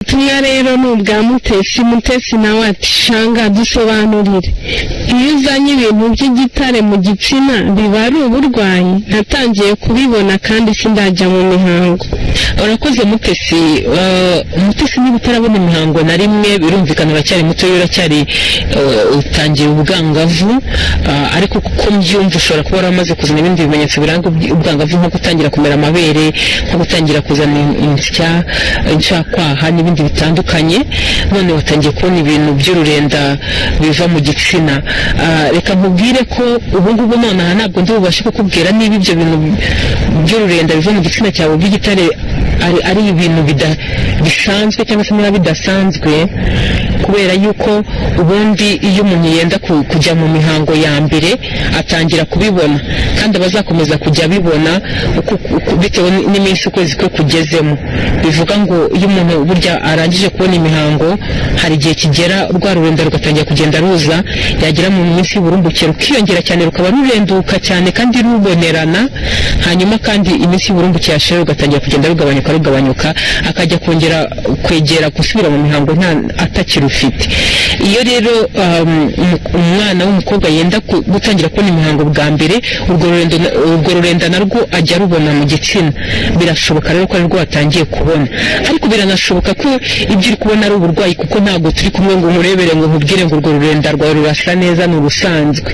ubutumwa rero ni ubwa mutesi mutesi nawe ati shanga dusobanurire iyo uzanye ibintu by'igitare mu gitsina biba ari uburwayi natangiye kubibona kandi sindajya mu mihango urakoze mutesi mutesi niba utarabona imihango na rimwe birumvikana uracyari muto uracyari utangiye ubwangavu ariko kuko mbyumva ushobora kuba waramaze kuzana ibindi bimenyetso biranga ubwangavu nko gutangira kumera amabere nko gutangira kuzana insya inshyakwaha n'ibindi bitandukanye none watangiye kubona ibintu by'ururenda biva mu gitsina reka nkubwire ko ubungubu nonaha ntabwo ndibubashe kukubwira niba ibyo bintu by'ururenda biva mu gitsina cyawe by'igitare ari ibintu bisanzwe cyangwa se niba bidasanzwe kubera yuko ubundi iyo umuntu yenda kujya mu mihango ya mbere atangira kubibona kandi aba azakomeza kujya abibona bitewe n'iminsi ukwezi kwe kugezemo bivuga ngo iyo umuntu burya arangije kubona imihango hari igihe kigera rwa rurenda rugatangira kugenda ruza yagera mu minsi y'uburumbuke rukiyongera cyane rukaba rurenduka cyane kandi rubonerana hanyuma kandi iminsi y'uburumbuke yashira rugatangira kugenda rugabanyuka rugabanyuka akajya kongera kwegera gusubira mu mihango nta atakirufite iyo rero umwana w'umukobwa yenda gutangira kubona imihango bwa mbere urwo rurenda narwo ajya arubona mu gitsina birashoboka rero ko ari rwo watangiye kubona ariko biranashoboka ko ibyo uri kubona ari uburwayi kuko ntabwo turi kumwe ngo nkurebere ngo nkubwire ngo urwo rurenda rwawe rurasa neza ni urusanzwe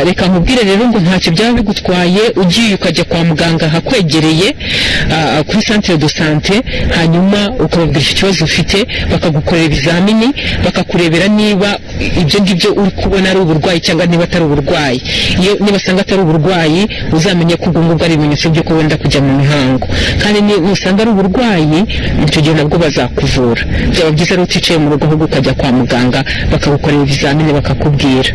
reka nkubwire rero ngo ntacyo byaba bigutwaye ugiye ukajya kwa muganga ahakwegereye kuri santire do sante hanyuma ukababwira ikibazo ufite bakagukorera ibizamini bakakurebera niba ibyo ngibyo uri kubona ari uburwayi cyangwa niba atari uburwayi iyo nibasanga atari uburwayi uzamenye ko ubwo ngubwo ari ibimenyetso byo ko wenda kujya mu mihango kandi nusanga ari uburwayi icyo gihe nabwo bazakuvura byaba byiza rero uticaye mu rugo ahubwo ukajya kwa muganga bakagukorera ibizamini bakakubwira